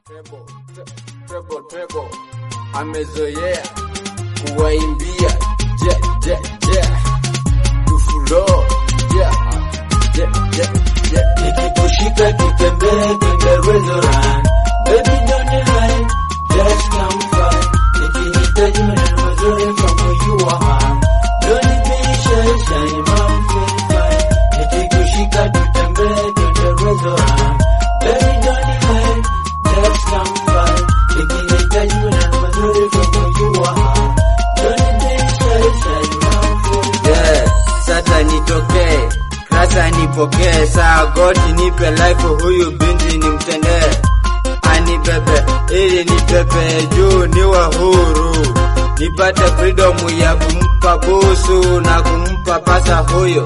Treble, tre- treble, treble. Amezoea kuwaimbia je je je tufulo je je je je Nikikushika tutembee twende restaurant. Baby don't lie, just come far. Nikihitaji maneno mazuri from where you are. Don't be shy, shy, mom feel fine. Nikikushika tutembee twende restaurant. Baby don't lie, just come far. Nikihitaji maneno mazuri from where you are. Don't be shy, shy, mom feel fine. Yeah, sasa nitokee sasa nipokee saa goti nipe life huyu binti nimtendee anibebe ili nipepe juu niwe huru nipate freedom ya kumpa busu na kumpa pasa huyo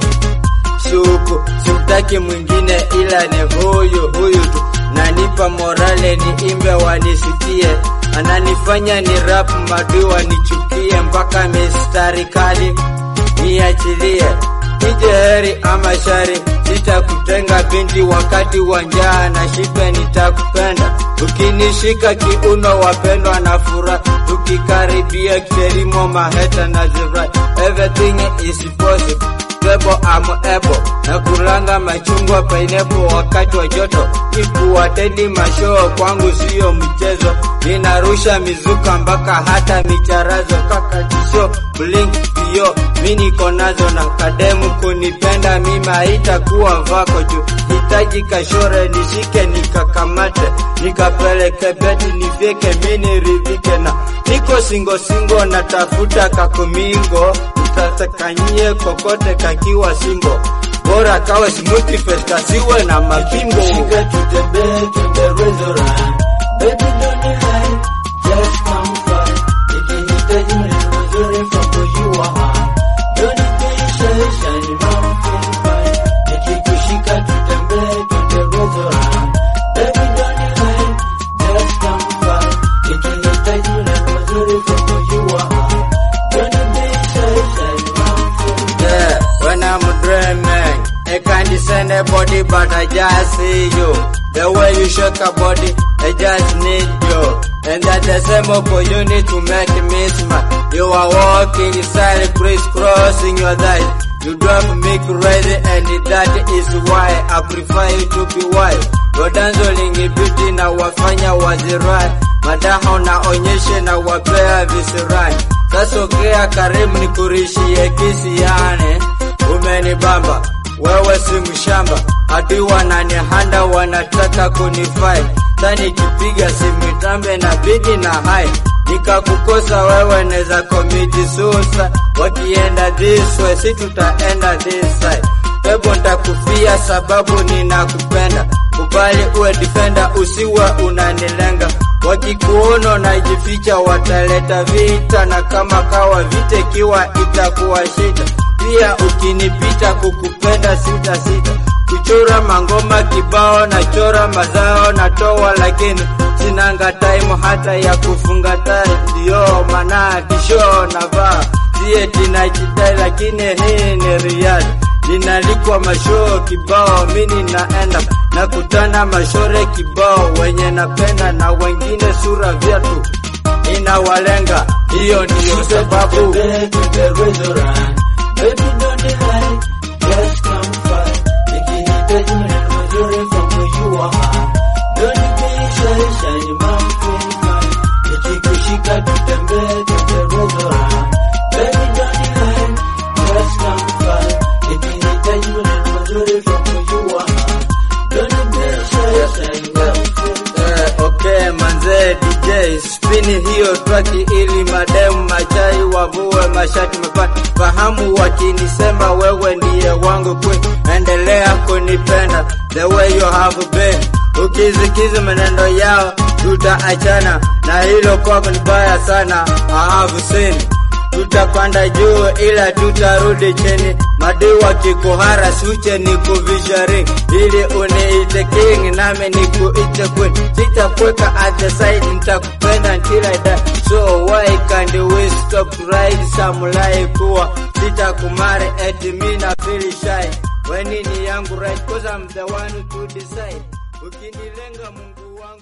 shuku simtaki mwingine ila ni huyu huyu tu nanipa morale niimbe wanisikie ananifanya ni rap madui wanichukie mpaka mistari kali niachilie ije heri ama shari sitakutenga binti wakati wa njaa na shibe nitakupenda ukinishika kiuno wapendwa na furaha tukikaribia kilimo maheta na zirai everything is possible Bebo amo ebo na kulanga machungwa pineapple wakati wa joto ikuwatendi mashoo kwangu siyo mchezo ninarusha mizuka mpaka hata micharazo kaka tisho blink pio mi niko nazo na kademu kunipenda mima haitakuwa vako juu hitaji kashore nishike nikakamate nikapeleke beti nifyeke mini ridhike na niko singo singo natafuta kakumingo utatakanyie kokote kakiwa singo bora kawe smoothie face kasiwe na mapingo Shika tutembee twende restaurant. Baby don't lie, just come far. Nikihitaji maneno mazuri from where you are. Don't be shy, shy, mom feel fine. Nikikushika tutembee twende restaurant. Baby don't lie, just come far. Nikihitaji maneno mazuri from where you are. Don't be shy, shy, mom feel fine. Yeah, when I'm dreaming, I can't send a body, but I just see you. The way you shake a body, I just need you. And that's the same opportunity to make me smile. You are walking inside, crisscrossing your thighs. You drive me crazy, and that is why I prefer you to be wild. Your dancing beauty na wafanya wazirai, madaha unaonyeshe na wapea visirai. Sasa ongea karibu nikurishie kisiane, umenibamba wewe si mshamba, hadi wananihanda wanataka kunifai. Sasa nikipiga simu tambe na bidi na hai nikakukosa wewe neza komiti susa, wakienda this way si tutaenda this side. Bebo ntakufia sababu ninakupenda, kubali uwe defender, usiwe unanilenga. Wakikuona najificha wataleta vita, na kama kawa vita ikiwa itakuwa shida. Pia ukinipita kukupenda sita sita, kuchora mangoma kibao na chora mazao natoa, lakini sinanga time hata ya kufunga tai, ndio maana tisho navaa sieti najidai, lakini hii ni riadi ninalikwa mashoo kibao, mini naenda nakutana mashore kibao, wenye napenda na wengine sura vyatu inawalenga, hiyo ndiyo sababu Tutembee twende restaurant. Baby don't lie, just come far. Nikihitaji maneno mazuri from where you are. Don't be shy, shy, mom feel fine. Nikikushika tutembee twende restaurant. Baby don't lie, just come far. Nikihitaji maneno mazuri from where you are. Don't be shy, shy, mom feel fine. Eh, okay manze DJ spini hiyo traki ili mademu machai wavue mashati mepata fahamu wakinisema wewe ndiye wangu kwe endelea kunipenda the way you have been ukizikiza maneno yao tutaachana na hilo kwako ni baya sana I have seen tutapanda juu ila tutarudi chini. Madui wakikuhara suche ni kuvisha ring ili uniite king nami nikuite queen. Sitakuweka at the side, nitakupenda until I die. So why can't we stop to ride samurai kuwa sitakumare eti mi na feel shy when ni yangu right cause I'm the one to decide. Ukinilenga Mungu wangu jua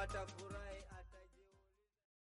pata furaha